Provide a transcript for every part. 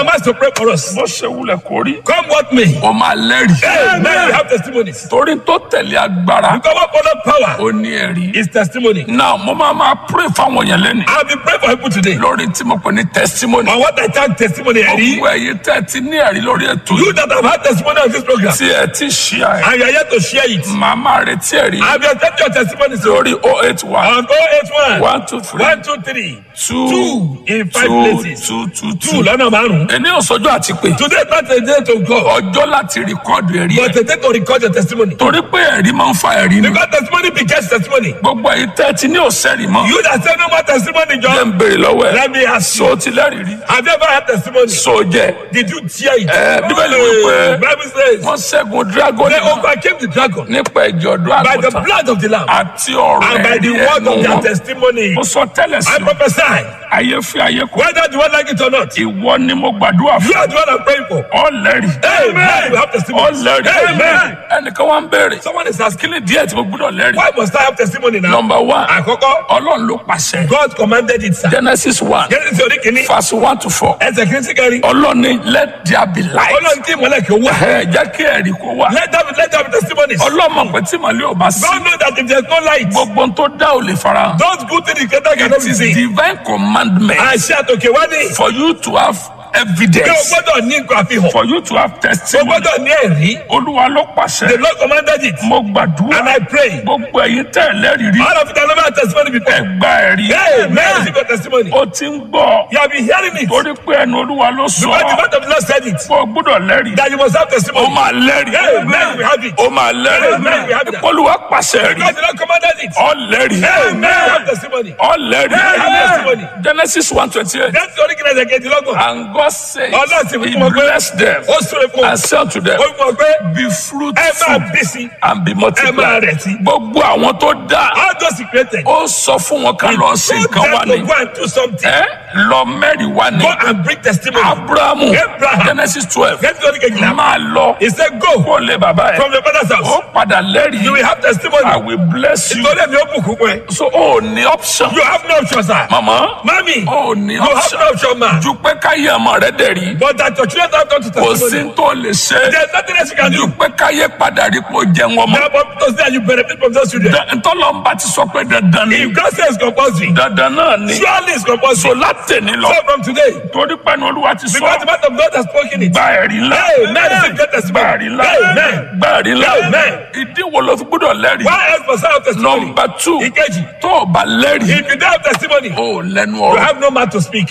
I'm asked to pray for us. bó ṣe wulẹ̀ kó rí Come what may. ó máa lẹ́rìí Amen. We have testimonies. torí tó tẹ̀lé agbára Because what follow power ó ní ẹ̀rí is testimony. náà mo máa máa pray fáwọn èèyàn lẹ́nu I'll be praying for people today. lórí tí mo pè ní testimony On what I tag testimony, Eddie. gbogbo ẹ̀yin tẹ́ ẹ ti ní ẹ̀rí lórí ètò You yìí that have had testimony on this program, tí ẹ ti ṣí ẹ and you are yet to share it. màá máa retí ẹ̀rí I'll be accepting your testimony soon. lórí oh eight one On 081 one two three 123 two two in five two places. two two Two two lọ́nà márùn-ún. ẹni òsọjọ́ àti pé Today is not a day to go, ọjọ́ láti rìkọ́dù ẹ̀rí but ẹ̀ a day to record your testimony. torí pé ẹ̀rí máa ń fa ẹ̀rí ni Because testimony begets testimony. gbogbo ẹ̀yin tẹ́ ẹ ti ní òsẹ́rì mọ́ You that say no more testimony, ẹ ń John, béèrè lọ́wọ́ ẹ̀ let me ask so you. ti lẹ́rìí rí Have you ever had testimony? so jẹ́ Did you hear it? Eh, Bíbélì wípé- Bible says wọ́n ṣẹ́gun dragon they overcame the dragon nípa ẹ̀jẹ̀ ọ̀dọ́ by the àgùntàn blood of the lamb àti ọ̀rọ̀ and by the ẹ̀rí word ẹnu of their wọn testimony. mo sọ tẹ́lẹ̀ sí I prophesy, ayé fi ayé kọ whether you want like it or not, ìwọ ni mo gbàdúrà you fún are the one I'm praying for. ọ̀lẹ́rì Amen. You have testimony. ọ̀lẹ́rì Amen. ẹnìkan wá ń béèrè Someone is asking, kí ni díẹ̀ tí mo gbọ́dọ̀ lẹ́rìí why must I have testimony now? number one Àkọ́kọ́, ọlọ́run ló pàṣẹ God commanded it, sir. genesis one Genesis orí kìíní, verse one to four ẹsẹ̀ kìíní sí kẹrin. ọlọ́run ní let there be light Ọlọ́run tí ìmọ̀lẹ̀ kì í wá. ẹ jẹ́ kí ẹ̀rí kó wà Let there be let there be testimonies. ọlọ́mọ pé tí màlẹ́ ò bá sí God know that if there's no light, gbogbo tó dá ò lè fara hàn. those good things the creator cannot it be is seen. divine commandment Àṣẹ àtòkè wá ní. for you to have Pé o evidence gbọ́dọ̀ ní nǹkan àfihàn. for you to have O testimony gbọ́dọ̀ ní ẹ̀rí. olúwa ló The pàṣẹ Lord commanded it. mo gbàdúrà And I pray. gbogbo ẹ̀yin tẹ́ ẹ lẹ́rìí rí All of it, I never had testimony before. ẹgbà ẹ̀rí Amen. Receive your testimony. ó ti ń gbọ́ You have been hearing it. torí pé ẹnu olúwa ló sọ Because the mouth of the Lord said it. fún ọ gbọ́dọ̀ lẹ́rìí That you must have ó testimony. máa lẹ́rìí Amen. We have it. ó máa lẹ́rìí Amen. We have that. olúwa pàṣẹ rí Because the Lord commanded it. ọ lẹ́rìí Amen. We have testimony. ọ lẹ́rìí Amen. genesis one twenty eight That's the only thing I can do. and God said Ọlọ́run sì he fún wọn pé blessed them ó súre fún wọn. and said to them Ó fún wọn pé be ẹ máa fruitful bí sí. and be Ẹ máa multiplied rẹ̀ sí. gbogbo àwọn tó dá All those he created. ó sọ fún wọn ká lọ sí Told nǹkan wá them to ní go and do something. ẹ lọ mẹ́rin wá ní Go and bring testimony. abrahamu Abraham. genesis twelve Get to the kejìlá. máa lọ He said, Go kó lè bàbá ẹ from your father's ó house. padà You lẹ́rìí will have testimony. i will bless you Nítorí èmi ó bùkún fún ẹ. so ó ní option You have no option, sir. mama Mami, ó ní you have option no option, ma. ju pé káyé ọmọ rẹ dẹ̀ rí But that your children have come to kò sí testimony. tó lè ṣe There's nothing else you can ju do. pé káyé padà rí kó jẹun ọmọ Now, but to say that you benefit from those children. ntọ́lọ́mbà ti sọ pé dandan ni If God says compulsory, dandan náà ni surely it's so compulsory. látẹ̀ni lọ So from today, torí pẹ̀lú olúwa ti because the sọ mouth of God has spoken it. gba ẹ̀rí ńlá Amen. Receive great gba testimony. ẹ̀rí ńlá Amen. gba ẹ̀rí ńlá Amen. ìdí wo ló fi gbọ́dọ̀ lẹ́rìí Why else must I have testimony? nọmba two Ìkejì, tó o bá lẹ́rìí if you don't have testimony, o lẹ́nu you ọ̀rọ̀ have no mouth to speak.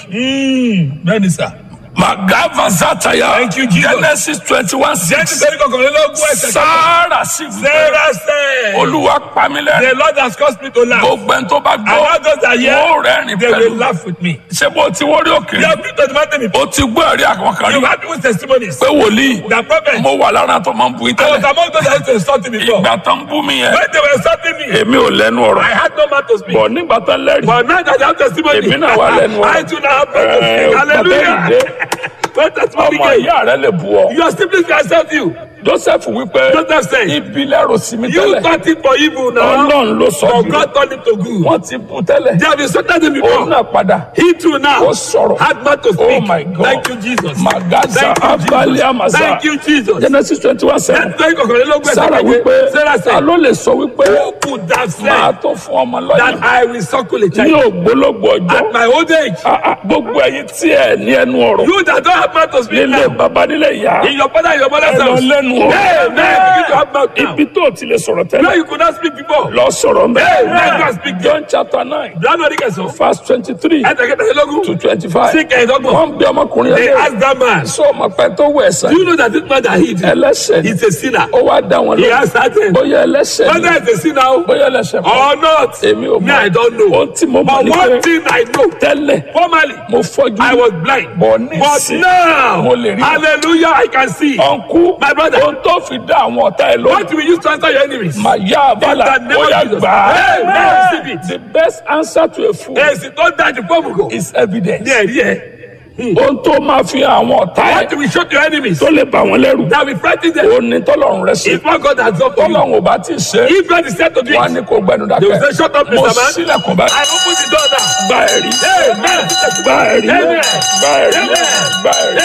Mm, bẹ́ẹ̀ni sir. magava zataya Thank you, Jesus. genesis twenty one Jẹ́ni six sẹ́ni kọkànlélógún ẹsẹ̀ kan. sáárà sí wípé Sarah said, olúwa pamílẹ̀ the Lord has caused me to laugh. gbogbo ẹni tó bá And all gbọ́ those that wọ́n hear, rẹ́rìn they will pẹ̀lú laugh with me. ṣé bó ti wọ́n rí òkè You have been to the mountain before. o ti gbọ́ ẹ̀rí àwọn kan rí You have people's testimonies. pé wòlíì The prophet, mo wà lára tó máa ń bu I was ìtẹ́lẹ̀ among those that used to insult him before. ìgbà tó ń bú mi yẹn When they were insulting me, èmi ò lẹ́nu ọ̀rọ̀ I had no mouth to speak. bọ̀ nígbà tó lẹ́rìí But now that I have testimony, Èmi náà wà lẹ́nu ọ̀rọ̀. I too now have mouth to Eh, speak. Hallelujah. bàbá What testimony ọmọ gave? ìyá rẹ lè bu ọ Your siblings can accept you. joseph wípé Joseph said, ibi lẹ́rù sí mi You tẹ́lẹ̀ thought it for evil now, ọlọ́run ló sọ but jù God turned it to good. wọ́n ti bu tẹ́lẹ̀ They have insulted him òun before. náà padà He too now ó sọ̀rọ̀ had mouth to oh speak. my god Thank you, Jesus. magaza Thank you, abali Jesus. amaza Thank you, Jesus. genesis twenty one seven Thank you, sarah wípé Sarah ta said, ló lè sọ wípé Who could have máa said tó fún ọmọ that lọ́yìn I will suckle a ní child ògbólógbò ọjọ́ at my old age? Ah, ah, gbogbo ẹ̀yin tí ẹ ní ẹnu ọ̀rọ̀ You that don't have mouth to speak nílé now, baba nílé ìyá in your father and your mother's ẹ lọ house, lẹ́nu Amen. Begin to have mouth now. ibi tó ti lè sọ̀rọ̀ tẹ́lẹ̀ Where you could not speak before. lọ sọ̀rọ̀ mbẹ́. Amen. Go and speak. John chapter nine Lánàá ní kẹsàn-án. verse twenty-three Ẹ̀tẹ̀kẹ́tẹ̀lélógún. to twenty-five. Sí kẹ̀ẹ́dọ́gbọ̀n. wọ́n bí ọmọkùnrin They yẹn asked that man, sọ ọmọ pẹ́ tó wẹ̀ ẹ̀sán Do you know that this man that he did ẹlẹ́sẹ̀ ni is a sinner? ó wá dá wọn He lọ answered them. bóyá ẹlẹ́sẹ̀ ni Whether it's a sinner bóyá ẹlẹ́sẹ̀ kọ́ or not, èmi ò me, I don't know. ohun tí mo mọ̀ But ní one pé thing I know, tẹ́lẹ̀ formerly, mo fọ́jú I was blind. bọ̀ But nísìn now, mo lè rí hallelujah, I can see. ọ̀nkú My brother. ohun tó fi dá àwọn ọ̀tá ẹ̀ lórí What will you use to answer your enemies? màá yá abala In the name ó of yá Jesus. gbà á Amen. Receive it. the best answer to a fool Èsì tó dájú fọ́ọ̀mù is evidence Ní ẹ̀rí ẹ̀. ohun tó máa fi àwọn ọ̀tá ẹ̀ What will show to your enemies? tó lè bà wọ́n lẹ́rù That will frighten them. ó ní tọ́lọ́run rẹ̀ sí If what God has done for you. tọ́lọ́run ò bá ti ṣe If God is said to do wọn á it, ní kó gbẹnu they will say, dákẹ́ shut up, mo Mr. Man. sílẹ̀kùn báyìí I open the door now. gba ẹ̀rí Amen. gba ẹ̀rí Amen. gba ẹ̀rí Amen. gba ẹ̀rí.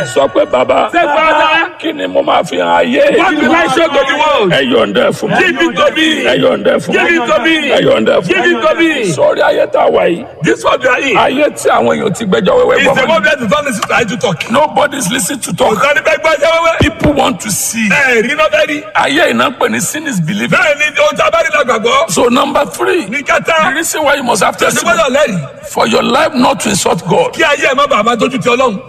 sọ pé bàbá Say, Father, kí ni mo máa fi hàn ayé what will I show to the world? ẹ yọ̀ǹda ẹ̀ fún mi Give it to me. ẹ yọ̀ǹda ẹ̀ fún mi Give it to me. ẹ yọ̀ǹda ẹ̀ fún Give it to me. sọrí ayé tá a wà yìí This one you are in. ayé tí àwọn èèyàn ti gbẹ́jọ́ wẹ́wẹ́ It's gbọ́ the mọ́ one where the son is to try to talk. nobody is listening to Kò talk sani fẹ́ gbọ́ ẹjẹ́ wẹ́wẹ́. people want to see Ẹ rí náà bẹ́ẹ̀ ni. ayé iná pè ní sin is believing Bẹ́ẹ̀ ni ohun tí a bá rí la gbàgbọ́. so number three Ní the kẹta, reason why you must have ṣe testimony gbọ́dọ̀ lẹ́rìí. for your life not to insult God Kí ayé ẹ̀ má bàa máa tójú ti Ọlọ́run.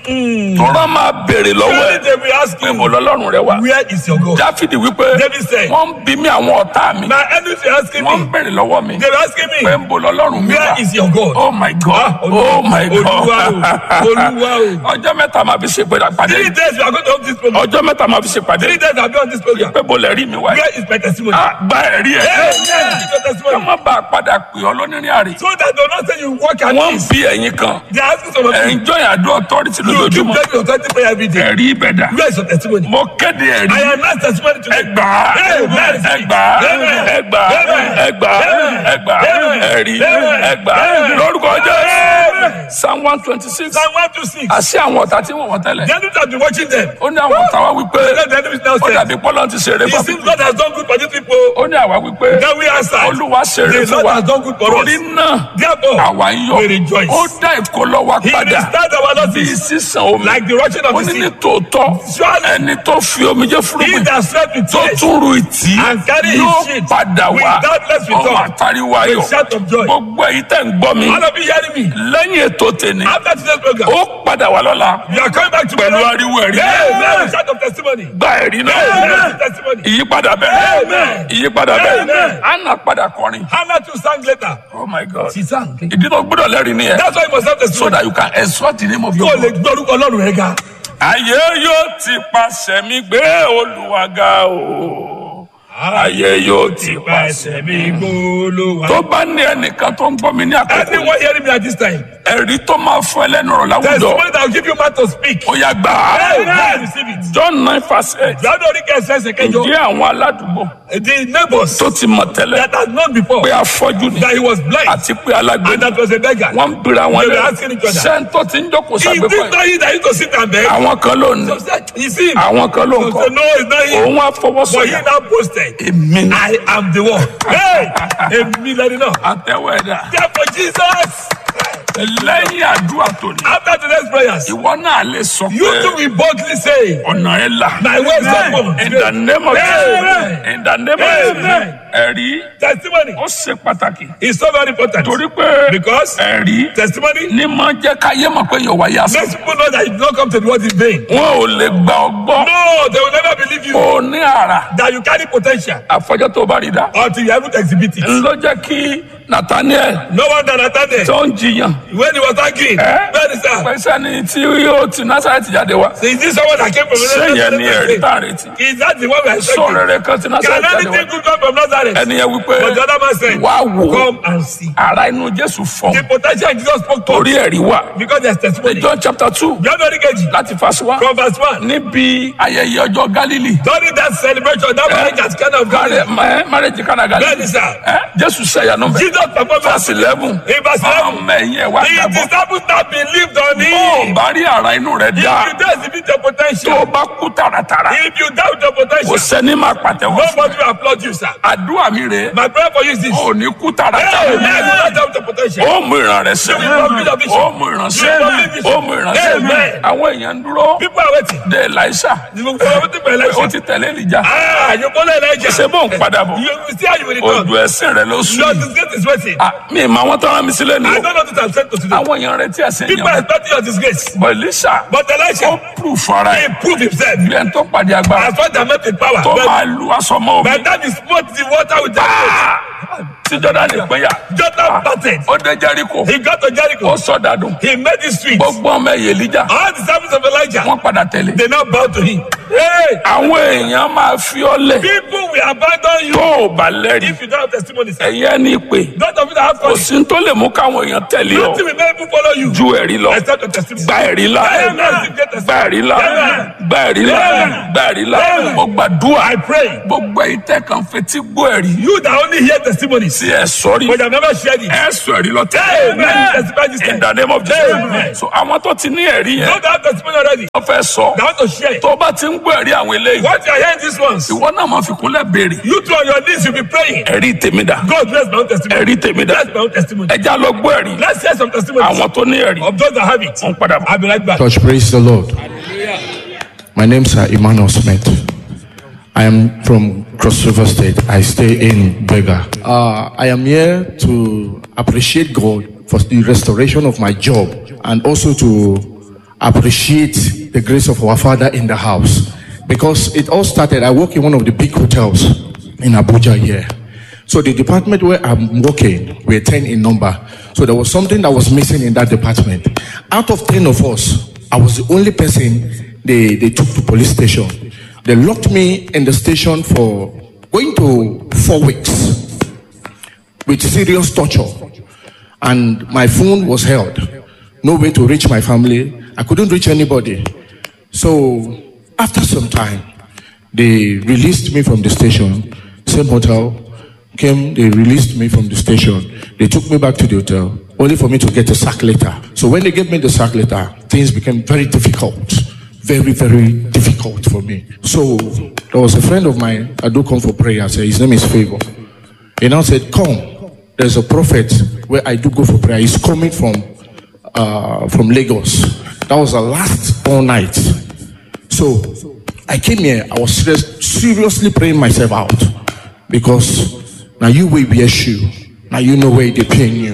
tọ́lá máa béèrè lọ́wọ́ Surely ẹ̀ they will ask pé you, mo lọ́lọ́run rẹ wá where is your God? dáfídì wípé David said, wọ́n ń bí mi àwọn ọ̀tá mi My enemies are asking wọ́n ń me. béèrè lọ́wọ́ mi They were asking pé me, ń bo lọ́lọ́run mi where wá is your God? oh my god Ah, oh my god Olúwa o, Olúwa o. ọjọ́ mẹ́ta máa fi ṣe pàdé Three days we are going to have this program. ọjọ́ mẹ́ta máa fi ṣe pàdé Three days I will be on this program. pé bo lè rí mi wá Where is my testimony? gba ẹ̀rí ẹ̀ Hey, yeah, give your kí testimony. wọ́n bá a padà pè ọ́ lónìí àrè So that they will not say you work at wọ́n ń this. bí ẹ̀yin kan They are asking some of you. ẹ̀yin jọyìn àdó authority You keep lójoojúmọ́ taking your authority prayer every day. ẹ̀rí ibẹ̀ dà Where is your testimony? mo kéde ẹ̀rí I am not testimony today. ẹgbà Amen. ẹgbà Amen. ẹgbà Amen. ẹgbà Amen. ẹgbà Amen. ẹ̀rí Amen. ẹgbà Amen. lórúkọ jésù Amen. psalm one twenty six Psalm 126. àṣì àwọn ọ̀tá tí wọ́n wọ́n tẹ́lẹ̀ The enemies have been watching them. ó ní àwọn ọ̀tá wa wípé Let the enemies now ó say, dàbí pọ́lọ́ ti ṣeré It fún seems God has done good for these people. ó ní àwa wípé Then we answer. olúwa ṣeré The fún Lord wa has done good for torí us. náà Therefore, àwa ń yọ̀ we rejoice. ó dá ìkólọ́ wa He padà restored our bí losses sísan omi like the rushing of ó the ní ní sea. tòótọ́ Surely, ẹni tó fi omijé he fúrúgbìn that slept with tó tears tún ru ìtì and carry his yóò sheet padà wá without less ọmọ return àtàríwá ayọ̀ with shout of joy. gbogbo èyí tẹ̀ ń gbọ́ mi All of you hearing me? lẹ́yìn ètò tèmi After today's program, ó padà wá lọ́la you are coming back to pẹ̀lú ariwo ẹ̀rí Amen. With shout of testimony. gba ẹ̀rí náà Amen. Testimony. ìyípadà bẹ́ẹ̀ Amen. ìyípadà bẹ́ẹ̀ Amen. anna padà kọrin Hannah too sang later. oh my god She sang. ìdí tó gbọ́dọ̀ lẹ́rìí nìyẹn That's why you must have so testimony. that you can exalt the name of Kó your o lè God. gbọ́ orúkọ Ọlọ́run rẹ̀ ga. ayé yóò ti pàṣẹ mi gbé olùwàgà o ayé yóò ti pàṣẹ mi gbólóhà. tó bá ní ẹnìkan tó ń gbọ́ mi ní àkókò yìí, Anyone hearing me at this time? ẹ̀rí tó máa fún ẹlẹ́nu ọ̀rọ̀ láwùjọ Testimony that will give you mouth to speak. ó yá gbà á Amen. Receive it. john nine verse eight Lọ́dọ̀ orí kẹsẹ̀ ẹsẹ̀ kẹjọ. ǹjẹ́ àwọn aládùúgbò The neighbors tó ti mọ̀ tẹ́lẹ̀ that had known before pé afọ́jú ni that he was blind àti pé alágbé and ni that was a beggar. wọ́n ń bira wọn They were lẹ́yìn asking each other. sẹ́ńtọ́ ti ń jókòó Is sàgbékọ̀ this yìí not he that used to sit and beg? àwọn kan ló ní So said, Is him? àwọn kan ló ń So kọ́ said, No, it's not him. òun á But he fọwọ́sọ̀yà now posted, èmi ni I am the one. Hey! Èmi lẹ́ni náà. àtẹ̀wé ẹ̀dá Therefore, Jesus, lẹ́yìn àdúrà tòní after today's prayers, ìwọ náà lè sọ you pé too will boldly say, ọ̀nà ẹ̀ là My way is open. in the name of Jesus Amen. in the name of Jesus Amen. ẹ̀rí Testimony ó ṣe pàtàkì is so very important. torí pé Because ẹ̀rí testimony ní máa jẹ́ káyé mọ̀ pé yóò wáyé àṣà makes people know that you did not come to the world in vain. wọn ò lè gbà ọ́ gbọ́ No, they will never believe you ó ní àrà that you carry potential àfọjọ́ tó bá rí dá until you are able to exhibit it. ló jẹ́ kí Nathaniel No one that attended tó ń jiyàn when he was arguing. ẹ́ Where is that? pẹ̀sẹ̀ ni tí yóò ti Násárẹ́tì jáde wá Is this someone that came from sẹ́yìn ni ẹ̀rí tá a Nazareth? retí Is that the one we are sọ̀rọ̀ expecting? rẹ̀ kan ti Can Násárẹ́tì jáde anything wá good come from Nazareth? ẹni yẹn wípé But the other man said, wá wò ó Come and see. ara inú Jésù fọ́ The potential Jesus spoke to torí ẹ̀rí wà because there's testimony. John chapter two John Orikeji, láti verse one from verse 1. níbi ayẹyẹ ọjọ́ Gálílì During that celebration, that marriage has kind of gone. marriage kana Gálílì Bẹ́ẹ̀ni sá, ẹ Jésù sẹ́yànú bẹ́ẹ̀ Jesus performed verse eleven in verse 11. ọmọ ẹ̀yìn ẹ̀ wá The gbàgbọ́ disciples now believed on bó o him. bá rí ara inú rẹ̀ If dá you don't exhibit your tó o potential, bá kú tààràtàrà if you doubt your kò potential, sẹ́ni máa pàtẹ́wọ́ fún nobody will applaud you, sir. àdúrà mi rè é My prayer for you is this. ò ní kú Hey, tààràtàrà man, do not doubt your potential. ó mú ìran rẹ̀ sẹ́ You will fulfill your vision. ó mú ìran sẹ́ You will fulfill vision. ó mú ìran sẹ́ Amen. àwọn èèyàn ń dúró People are waiting. de Elisha You will waiting for ó election. ti tẹ̀lé Èlíjà Ah, you follow Elijah. ṣe bó ń padà bọ̀ You will see how you will return. ojú ẹsìn rẹ̀ ló sùn Your disgrace is waiting. Ah, mi ìmọ̀ àwọn tó rán mi sílẹ̀ ni I o don't know what I'm saying to today. àwọn èèyàn rẹ̀ tí ẹsẹ̀ People are yẹn expecting your disgrace. bọ̀ Elisha But ó Elisha, proof ara he ẹ̀ proved himself. bí ẹni tó pàdé agbára As far as met with power. tó But máa lu aṣọ mọ́ by omi the time he smote the water with the foot, tí Jọ́dánì pínyà Jonathan batted. ó dé Jẹ́ríkò He got to Jericho. ó sọ dàdùn He made it sweet. gbogbo ọmọ ẹ̀yẹ Èlíjà All the servants of Elijah, wọ́n padà tẹ̀lé they now bow to him. Hey, àwọn èèyàn máa fi ọ́ lẹ̀ people will abandon you tó o bá lẹ́rìí if you don't have testimony. sir. ẹ̀yẹ́ ní ìpè Those of you that have kò courage, sí tó lè mú káwọn èèyàn tẹ̀lé ọ nothing will make people follow you. ju ẹ̀rí lọ Except your testimony. gba ẹ̀rí la Amen. gba ẹ̀rí la gba ẹ̀rí la Amen. gba ẹ̀rí la Amen. mo gbàdúrà I pray. gbogbo ìtẹ́ kan fetí gbọ́ ẹ̀rí You that only hear testimonies, tí ẹ sọ́rí but you have never shared it. ẹ sọ ẹ̀rí lọ tẹ́ Amen. Testify this in time. the name of Amen. Jesus so àwọn tó ti ní ẹ̀rí yẹn Don't have testimony already. wọ́n fẹ́ sọ They want to share it. tó bá ti ń gbọ́ ẹ̀rí àwọn eléyìí What you are hearing these ones, ìwọ náà máa fi kúnlẹ̀ béèrè you two on your knees, you'll be praying. ẹ̀rí tèmi dà God bless my own testimony. ẹ̀rí tèmi dà Bless my own testimony. ẹja lọ gbọ́ ẹ̀rí Let's hear some testimonies àwọn tó ní ẹ̀rí of those that have it. wọ́n padà bọ̀. I'll be right back. Church, praise the Lord. My name is Emmanuel Smith. I am from Cross River State. I stay in Bega. Uh, I am here to appreciate God for the restoration of my job and also to appreciate the grace of our Father in the house. Because it all started, I work in one of the big hotels in Abuja here. So the department where I'm working, we're 10 in number. So there was something that was missing in that department. Out of 10 of us, I was the only person they, they took to police station. They locked me in the station for going to four weeks with serious torture. And my phone was held. No way to reach my family. I couldn't reach anybody. So after some time, they released me from the station. Same hotel came, they released me from the station. They took me back to the hotel, only for me to get a sack letter. So when they gave me the sack letter, things became very difficult. Very, very difficult for me. So there was a friend of mine, I do come for prayer. Say his name is Favor. He now said, Come, there's a prophet where I do go for prayer. He's coming from uh, from Lagos. That was the last all night. So I came here, I was serious, seriously praying myself out because now you will be a shoe. Now you know where they paying you.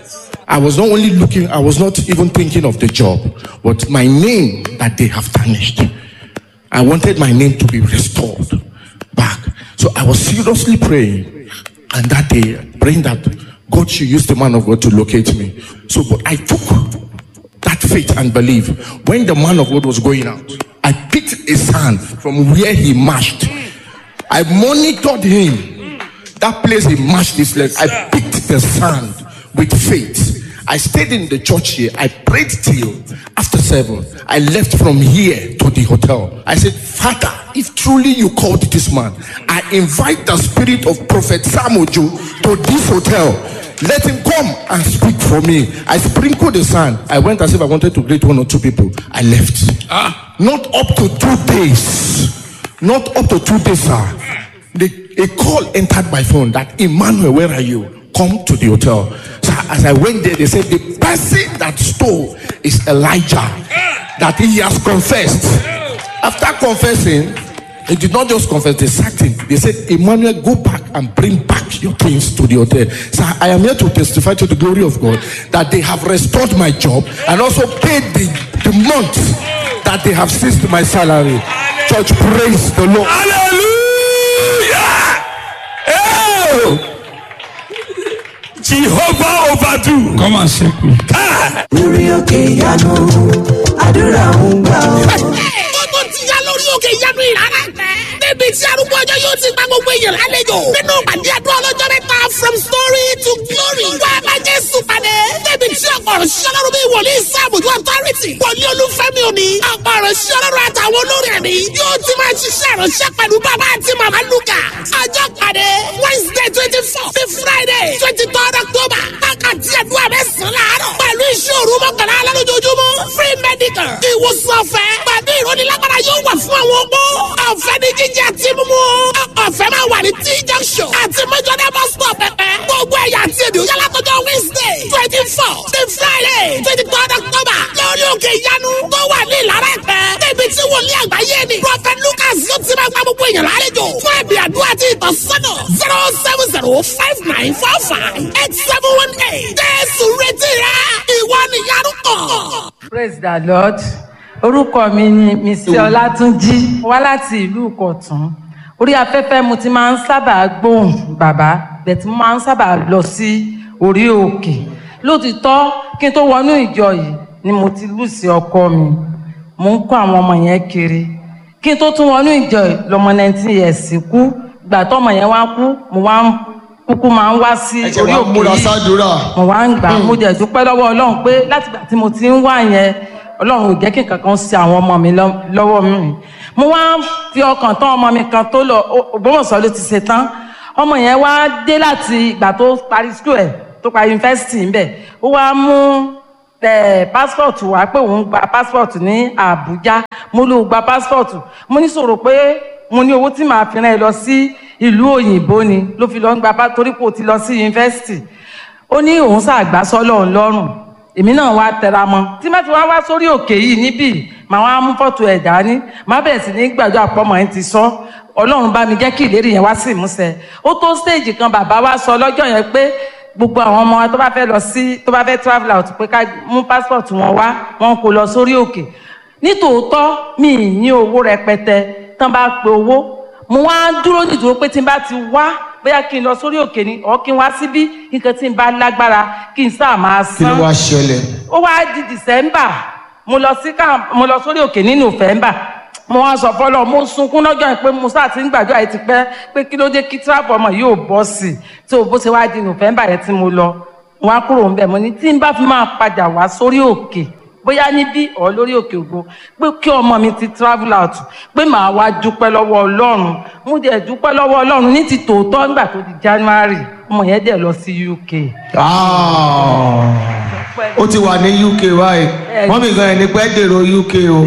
I was not only looking, I was not even thinking of the job, but my name that they have tarnished. I wanted my name to be restored back. So I was seriously praying, and that day, praying that God should use the man of God to locate me. So, but I took that faith and belief. When the man of God was going out, I picked a sand from where he marched. I monitored him. That place he marched his leg. I picked the sand with faith. I stayed in the church here. I prayed till after seven. I left from here to the hotel. I said, Father, if truly you called this man, I invite the spirit of Prophet Samuel to this hotel. Let him come and speak for me. I sprinkled the sand. I went as if I wanted to greet one or two people. I left. Not up to two days. Not up to two days, sir. The, a call entered my phone that Emmanuel, where are you? Come to the hotel. So as I went there, they said the person that stole is Elijah, that he has confessed. After confessing, he did not just confess, they sacked him. They said, Emmanuel, go back and bring back your things to the hotel. So I am here to testify to the glory of God that they have restored my job and also paid the, the month that they have seized my salary. Church, praise the Lord. Hallelujah! Oh! Jehovah overdo. Come and shake me. lórí òkè ìyanu àdúrà ń gbà ọ́. ó tó ti yá lórí òkè ìyanu ìrara tẹ. níbi tí arúgbó ọjọ́ yóò ti gba gbogbo èèyàn lálejò. nínú pàdé àdúrà ọlọ́jọ́ mẹ́ta from story to glory. wá a bá jésù pàdé. níbi tí ọ̀pọ̀ ọ̀rọ̀ ṣiṣẹ́ lọ́rùn bí wòlíì sáàbùjú authority. wòlíì olúfẹ́mi òní. ọ̀pọ̀ ọ̀rọ̀ ṣiṣẹ́ lọ́rùn àtàwọn olórí ẹ̀mí. yóò ti máa ṣiṣẹ́ ìránṣẹ́ pẹ̀lú bàbá àti màmá lukà. ọjọ́ pàdé wednesday twenty four sí friday twenty third october. wákàtí àdúrà mẹ́sàn-án láàárọ̀. pẹ̀lú iṣẹ́ òru mọ́kànlá alálójoojúmọ́. free medical. ìwòsàn ọ̀fẹ́. pẹ̀lú ìrónilágbára yóò wà fún àwọn opó. ọ̀fẹ́ ní jíjẹ àti mímú. ọ̀fẹ́ máa wà ní t junction. àti mẹ́jọ́dá bus stop pẹ̀pẹ́. gbogbo ẹ̀yà àti èdè òyà látọjọ́ wednesday twenty four sí friday twenty third october. lórí òkè ìyanu tó wà ní ìlara ẹ̀pẹ́. níbi tí wòlíì àgbáyé ni. prophet lucas yóò ti máa gba gbogbo èèyàn lálejò. fún ẹ̀bì àdúrà àti ìtọ́sọ́nà zero seven zero five nine four five eight seven one eight. jésù retí rẹ ìwọ nìyanu kàn. praise the lord orúkọ mi ni mr ọlátúnjí wá láti ìlú ìkọ̀tún orí afẹ́fẹ́ mo ti máa ń sábà gbóhùn bàbá bẹ̀tí mo máa ń sábà lọ sí orí òkè lótìtọ́ kí n tó wọnú ìjọ yìí ni mo ti lù sí ọkọ mi mo ń kó àwọn ọmọ yẹn kiri kí n tó tún wọnú ìjọ yìí lọmọ nineteen years kú gbà tọmọ yẹn wá kú mo wá ń kúkú máa ń wá sí ẹ̀jẹ̀ orí wa òkè múra yìí sádùúrà. mo wá ń gbà mo jẹ dúpẹ́ lọ́wọ́ ọlọ́run pé látìgbà tí mo ti ń wá yẹn ọlọ́run ò jẹ́ kí nǹkan kan ṣe àwọn ọmọ mi lọ- lọ́wọ́ mi mo wá fi ọkàn tán ọmọ mi kan tó lọ Ó- Ògbómọ̀ṣọ́ ló ti ṣe tán ọmọ yẹn wá dé láti ìgbà tó parí school ẹ̀ tó parí yunifásitì ńbẹ̀ ó wá mú ẹ passport wá pé òun gba passport ní Àbújá mo ló gba passport mo ní sọ̀rọ̀ pé mo ní owó tí màá fi rán ẹ lọ sí ìlú òyìnbó ni ló fi lọ ń gba pa- torí pé o ti lọ sí yunifásitì ó ní òun ṣàgbá sọ́lọ̀ ńlọ́rùn èmi náà wá tẹra mọ́ tí má ti wá wá sórí òkè yìí níbí màá wá mú fọ́tò ẹ̀ dání má bẹ̀rẹ̀ sí ní gbàdúrà pọ́mọ ẹ̀ ti sọ ọlọ́run bá mi jẹ́ kí ìlérí yẹn wá sí ìmúṣẹ ó tó stage kan bàbá wa sọ lọ́jọ́ yẹn pé gbogbo àwọn ọmọ wa tó bá fẹ́ lọ sí tó bá fẹ́ travel out pé ká mú passport wọn wá wọn kò lọ sórí òkè nítòótọ́ mi ì ní owó rẹpẹtẹ tán bá pe owó mo wá dúró nídúró pé tí n bá ti wá bóyá kí n lọ sórí òkè ni ọ̀ kí n wá síbí nǹkan tí n bá lágbára kí n sáà máa kí ló san wá ṣẹlẹ̀. ó wá di december mo lọ sí ká mo lọ sórí òkè ní november mo wá sọ fọlọ mo sunkún lọ́jọ́ yẹn pé mo sáà ti ń gbàdúrà yìí ti pẹ́ pé kí ló dé kí tíráàpù ọmọ yìí ò bọ́ sí i tí o bó ṣe wá di november yẹn tí mo lọ mo wá kúrò ńbẹ̀ mo ní tí n bá fi máa padà wá sórí òkè bóyá níbí ọ̀ lórí òkè ògo pé kí ọmọ mi ti travel out pé màá wá dúpẹ́ lọ́wọ́ ọlọ́run mo dẹ̀ dúpẹ́ lọ́wọ́ ọlọ́run ní ti tòótọ́ nígbà tó di january ọmọ yẹn dẹ̀ lọ sí uk. Ah, ó ti wà ní uk báyìí wọ́n mi gan ẹni pẹ́ dèrò uk o.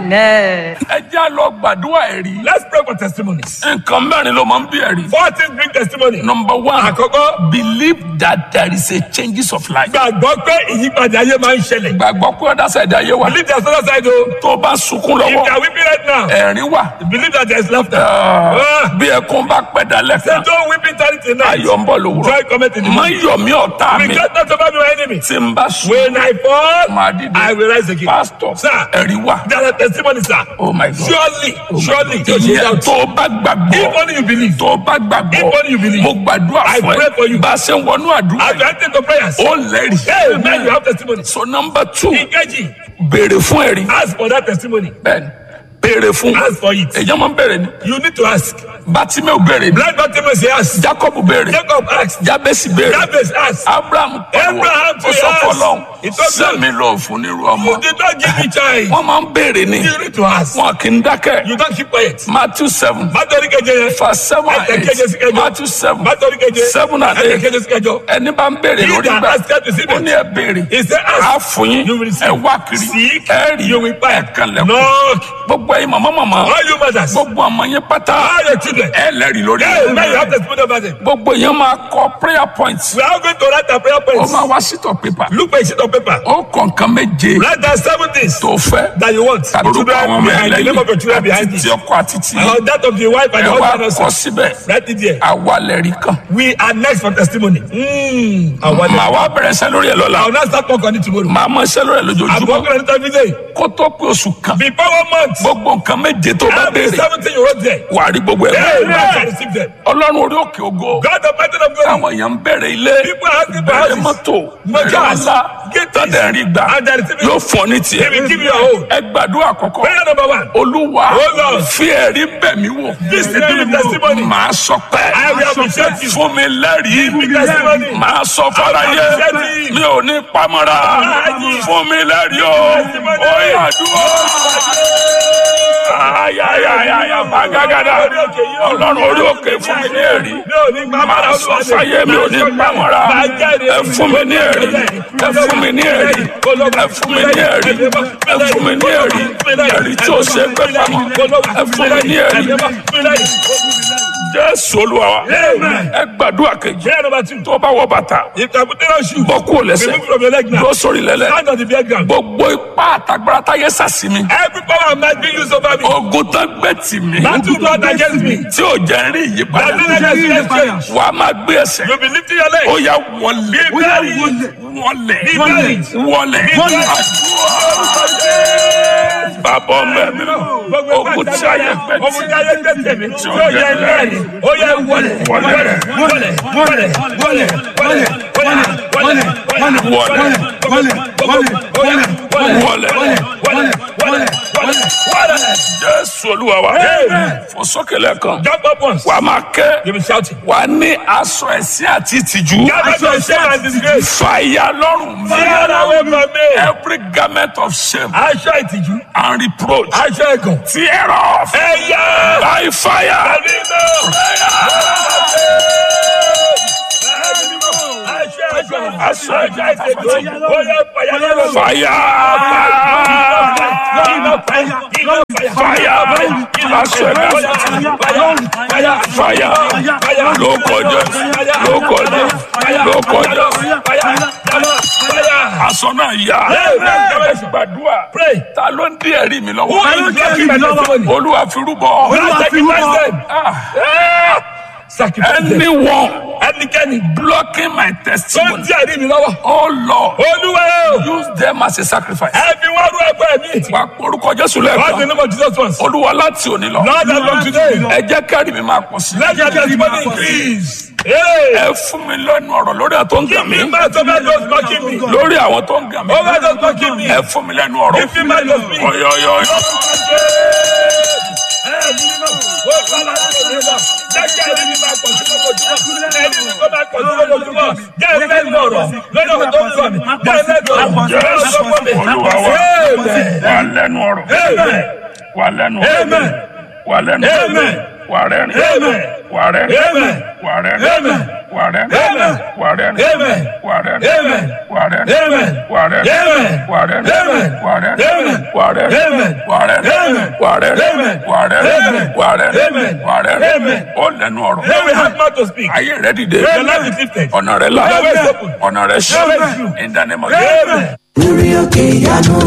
amen. ẹ já lọ gbàdúrà ẹ̀rí. Let's pray for testimonies. nǹkan mẹ́rin ló máa ń bí ẹ̀rí. Four things bring testimony. number one Àkọ́kọ́, believe that there is a changes of life. gbàgbọ́ pé ìyípadà ayé máa ń ṣẹlẹ̀. gbàgbọ́ pé ọ̀dà sẹ̀dá yé wa. Believe there's another side o. tó o bá sunkún If they lọ́wọ́ are weeping right now, ẹ̀rín wà. believe that there is laughter. Ah, Ah, bí ẹkún bá pẹ́ dalẹ̀ Say kan don't weep eternity tonight. ayọ̀ ń bọ̀ lówùrọ̀. Joy cometh in the má morning. yọ̀ mí ọ̀tá mi Regret not over my enemy. tí n bá sùn. When I fall, Màá dìde. I will rise again. pásítọ̀ Sir, ẹ̀rí wà. there are testimonies, sir. oh my god. Surely, surely, you ìyẹn should tó o bá gbàgbọ́. If only you believe. tó o bá gbàgbọ́. If only you believe. mo gbàdúrà I fún pray for you. ẹ. bá a ṣe ń wọnú àdúrà As you yìí. enter into prayers, ó lẹ́rìí. hey, man, you have testimony. so number two Ìkejì, béèrè fún ẹ̀rí. ask for that testimony. bẹ́ẹ̀ni béèrè fún. Ask for it. èyàn máa ń béèrè ni. You need to ask. bátímẹ́ù béèrè ni. Blind Bartimaeus he asked. jacob béèrè. Jacob asked. jabesi béèrè. Jabez asked. abraham pariwo. Abraham ó sọ asked. fọlọ́n. He told God. sẹ́mi lọ fún nírú You ọmọ. did not give me child. wọ́n máa ń béèrè ni. You need to ask. wọn kì í dákẹ́. You don't keep quiet. matthew seven. Bátọ̀rí keje yẹn. verse seven and Ẹ̀kẹ́jẹ sí eight. kẹjọ. matthew seven. Bátọ̀rí keje. seven and eight. Ẹ̀kẹ́jẹ sí kẹjọ. ẹni bá ń béèrè He lórí that gbà. asketh receive ó it. ní ẹ béèrè. He said a ask. fún yín. You will receive. ẹ wá kiri. Seek. ẹ rí. You will find. ẹ kan lẹ́kọ̀ọ́. Knock. gbogbo ẹ̀yin màmá màmá. All you mothers. gbogbo ọmọ yẹn pátá. All your children. ẹ lẹ́rìí lórí Hey, man, you have testimony about them. gbogbo èèyàn máa kọ prayer points. We are going to write our prayer ó points. máa wá sítọ̀ pépà. Look for a sheet of paper. ó kọ nǹkan méje Write down seven things tó fẹ́. that you want. tàbí orúkọ àwọn ọmọ behind the name of your children ẹlẹ́yìn behind àti it. ti ọkọ àti ti And that of the wife and ẹ the wá husband kọ also. síbẹ̀. Write it there. àwa lẹ́rìí kan. We are next for testimony. Mm. I want màá wá bẹ̀rẹ̀ iṣẹ́ lórí ẹ̀ I will lọ́la. not start work on it tomorrow. màá mọ iṣẹ́ lórí ẹ̀ I'm lójoojúmọ́. working on it every day. kó tó pé oṣù kan. Before one month, gbogbo nǹkan méje tó bá every béèrè seventeen you wrote there. wà á rí gbogbo ẹ̀. Hey, man, I receive them. ọlọ́run orí òkè ògo. God the mountain of glory. àwọn èèyàn ń bẹ̀rẹ̀ ilé. People are asking for bẹ̀rẹ̀ houses. mọ́tò. Motors. bẹ̀rẹ̀ ọ̀la. Get this. tọ́jà rí gbà. And they receive it. yóò fún ọ ní tiẹ̀. He will give you your own. ẹ gbàdúrà àkọ́kọ́. Prayer number one. olúwa Oh, Lord. fi ẹ̀rí bẹ̀ mí wò. This is the testimony. màá sọ pé I will appreciate you. fún mi lẹ́rìí. Give me testimony. màá sọ fáráyé I will appreciate you. mi ò ní pamọ́ra. Testimony. fún mi lẹ́rìí o. Testimony. ó yà dúró. ayayayaya bagagada ọlọ́run orí òkè fún mi ní ẹ̀rí. Mi ò ní pa màá sọ fáyé mi ò ní pamọ́ra. ẹ fún mi ní ẹ̀rí. ẹ fún mi ní ẹ̀rí. ẹ fún mi ní ẹ̀rí. ẹ fún mi ní ẹ̀rí. ẹ̀rí tí ó ṣe é pẹ́ pamọ́. ẹ fún mi ní ẹ̀rí. jésù olúwa wa. Amen. ẹ gbàdúrà kejì. Prayer number two. tó bá wọ bàtà. If you put on shoes, bọ́ kúrò lẹ́sẹ̀. remove from your leg now. lọ sórí lẹ́lẹ̀. Stand on the bare ground. gbogbo ipá àtàgbára táyé sàsí mi. Every power of might be used over me. ogun tán gbé tì mí. Battle God against me. tí ò jẹ́ ń rí ìyípadà. That will not see change. wà á máa gbé ẹsẹ̀. You'll be lifting your leg. ó yá wọlé. Be buried. wọlé. Be buried. wọlé. Be buried. bàbá ọmọ ẹ̀mí ogun tí ayé gbé tì Ogun tí ayé gbé tì mí. tí Tí ò ó jẹ́ yẹ ń rí lẹ́yìn. Ó yẹ wọlé. Wọlé. Wọlé. Wọlé. Wọlé. Wọlé. Wọlé. Wọlé. Wọlé. Wọlé. Wọlé. Wọlé. Wọlé. Wọlé. Wọlé. Wọlé. jésù olúwa wa fò sókè lẹ́ẹ̀kan Jump up once. wà á máa ké You be shouting. wà á ní aṣọ ẹ̀sìn àti ìtìjú Gather your shame and disgrace. fàyà lọ́rùn mi Fire away from me. every garment of shame Aṣọ ìtìjú. and reproach Aṣọ ẹ̀gàn. tear off Ẹ̀yà. by fire. Ẹ̀mí náà. Aṣọ ẹ̀gàn ìtìjú. Ó yẹ fàyà lọ́rùn. Fire! Fire! Aṣọ ẹ̀gàn Fire! Ló kọjá, ló kọjá, ló kọjá. Aṣọ náà yá. Gbàdúrà. Pray. Ta ló ń dí ẹ̀rí mi Who lọ́wọ́? is blocking my testimony? Olúwa fi rúbọ. Sacrifice them. Ah, Sacrifice them. Anyone Ẹnikẹ́ni blocking my tó ń testimony. tí ẹ̀rí mi lọ́wọ́. Oh Lord, Olúwa o. use them as a sacrifice. Ẹ fi wá rú ẹgbẹ́ mi. Wà á porúkọ Jésù What's the lẹ́ẹ̀kan. name of Jesus once? Olúwa láti òní lọ. Lord and from today. Ẹ jẹ́ kẹ́rì mi máa pọ̀ sí. Let your testimony increase. Hey. Ẹ fún mi lẹ́nu ọ̀rọ̀ lórí àwọn tó ń gàn mí. Give me mouth over those mocking me. Lórí àwọn tó ń gàn mí. Over those mocking me. Ẹ fún mi lẹ́nu ọ̀rọ̀. Give me mouth of me. Ọ̀yọ̀yọ̀. Jésù Olúwa wa. Wà lẹ́nu ọ̀rọ̀. Wà lẹ́nu ọ̀rọ̀. Amen. Wà lẹ́nu ọ̀rọ̀. Amen. Wà rẹ́rìn. Amen. Wà rẹ́rìn. Amen. Wà rẹ́rìn. Amen. Wà rẹ́rìn. Amen. Wà rẹ́rìn. Amen. Wà rẹ́rìn. Amen. Wà rẹ́rìn. Amen. Wà rẹ́rìn. Amen. Wà rẹ́rìn. Amen. Wà rẹ́rìn. Amen. Wà rẹ́rìn. Amen. Wà rẹ́rìn. Amen. Wà rẹ́rìn. Amen. Wà rẹ́rìn. Amen. Wà rẹ́rìn. Amen. Wà rẹ́rìn. Amen. Ó lẹ́nu ọ̀rọ̀. Then we have mouth to speak. Ayé rẹ̀ dìde. Your life is lifted. Ọ̀nà rẹ̀ là. Your way is open. Ọ̀nà rẹ̀ ṣí. Your way is true. In the name of Amen. lórí òkè ìyanu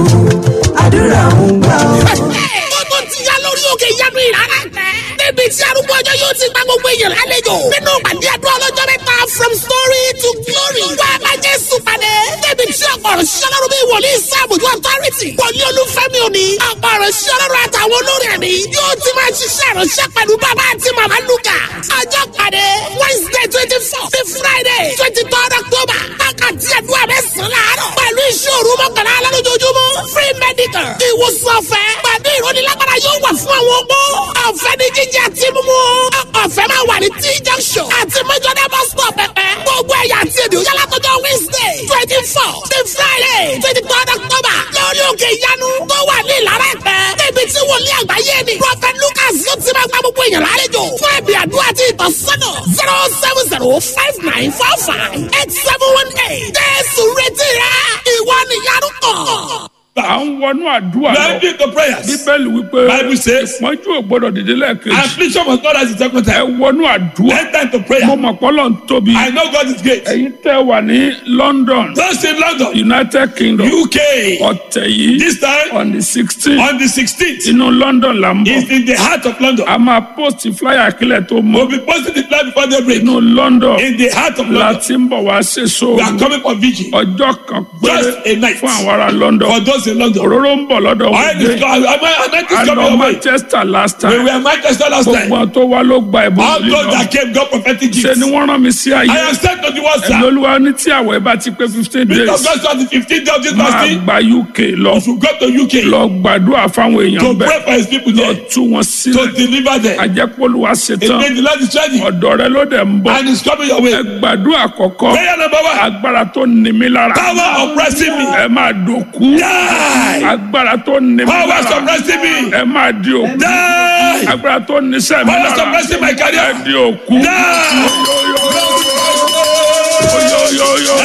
àdúrà ń gbà ó. ó tó ti yá lórí òkè ìyanu ìrara tẹ. níbi tí arúgbó ọjọ́ yóò ti gba gbogbo èèyàn lálejò. nínú pàdé àdúrà ọlọ́jọ́ mẹ́ta from story to glory. wá a bá jésù pàdé. níbi tí ọ̀pọ̀ ọ̀rọ̀ ṣiṣẹ́ lọ́rùn bíi wòlíì sáàbùjú authority. wòlíì olúfẹ́mi òní. ọ̀pọ̀ ọ̀rọ̀ ṣiṣẹ́ lọ́rùn àtàwọn olórí ẹ̀mí. yóò ti máa ṣiṣẹ́ ìránṣẹ́ pẹ̀lú bàbá àti màmá lukà. ọjọ́ pàdé wednesday twenty four sí friday twenty third october. wákàtí àdúrà mẹ́sàn-án láàárọ̀. pẹ̀lú ìṣòro mọ́kànlá lálójoojúmọ́. free medical. ìwòsàn ọ̀fẹ́. pẹ̀lú ìrónilágbára yóò wà fún àwọn opó. ọ̀fẹ́ ní jíjẹ àti mímú. ọ̀fẹ́ máa wà ní t junction. àti mẹ́jọ́dá bus stop pẹ̀pẹ́. gbogbo ẹ̀yà àti èdè òyà látọjọ́ wednesday twenty four sí friday twenty third october. lórí òkè ìyanu tó wà ní ìlara ẹ̀pẹ́. níbi tí wòlíì àgbáyé ni. prophet lucas yóò ti máa gba gbogbo èèyàn lálejò. fún ẹ̀bì àdúrà àti ìtọ́sọ́nà zero seven zero five nine four five eight seven one eight. jésù retí rẹ ìwọ nìyanu kan. À ń wọnú àdúrà We lọ. are into the prayers. Bíbélì wípé Bible says- ìpọ́njú ò gbọ́dọ̀ dìde lẹ́ẹ̀kejì. Affliction must not rise the second Ẹ time. wọnú àdúrà. Enter into prayer. Mo mọ̀ pọ́lọ́ ń tóbi. I know God is great. Ẹ̀yin tẹ́ wà ní London, Just in London, United Kingdom, UK, ọ̀tẹ̀ yìí this time on the sixteen on the 16th, inú London là ń is bọ̀. in the heart of London. A máa post flyer kílẹ̀ tó We'll mọ́. be posting the plan before they break. Inú London In the heart of la London, ti ń bọ̀ wá ṣe we are sóòrù. coming for vigil. Ọjọ́ kan péré Just a night. fún àwọn ará London. For those in London, Òróró ń bọ̀ lọ́dọ̀ I wọ́n dé. am I A is lọ coming away. Manchester last We time. were in Manchester last Gbogbo time. àwọn tó wá ló gba ẹ̀bùn All those lílọ. that came got prophetic Ṣé gifts. ni wọ́n rán mi sí ayé? I am sent to the world, Ẹ̀mí sir. olúwa ní tí àwẹ̀ bá ti pé fifteen Because days God said the 15th day of this máa fasting, gba UK lọ you should go to UK lọ gbàdúrà fáwọn to èèyàn pray bẹ́ẹ̀ for his people lọ there, tú wọn to sílẹ̀ deliver them. àjẹpọ̀lùwà It ṣetán means the Lord is ready ọ̀dọ̀ rẹ ló dẹ̀ ń bọ̀ and is coming your way. ẹ gbàdúrà àkọ́kọ́ Prayer number one. agbára tó ní mi lára Power oppressing me. ẹ máa dòkú Die. agbára tó ní mi Power lára suppressing me. ẹ máa di òkú Die. agbára tó ní sẹ́mi Power lára suppressing my ẹ career. di òkú.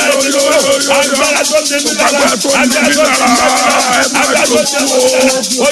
Agbára tó ń tẹ̀mí lára. Agbára tó ń tẹ̀mí lára. Agbára tó ń tẹ̀mí lára.